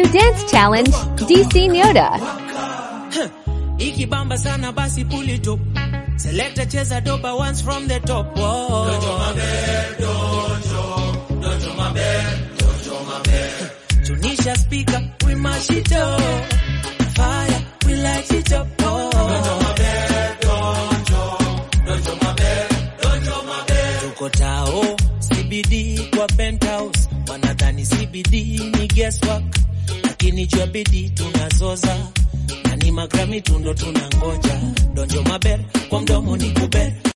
Dance Challenge, DC Nyoda. ikibamba sana basi pull it up selector cheza doba once from the top Whoa. tunisha speaker we mash it up fire we light it up oh. tuko tao CBD kwa penthouse wanadhani CBD ni guesswork lakini jua bidii tunazoza na ni magrami tundo tunangoja donjo maber kwa mdomo ni kuber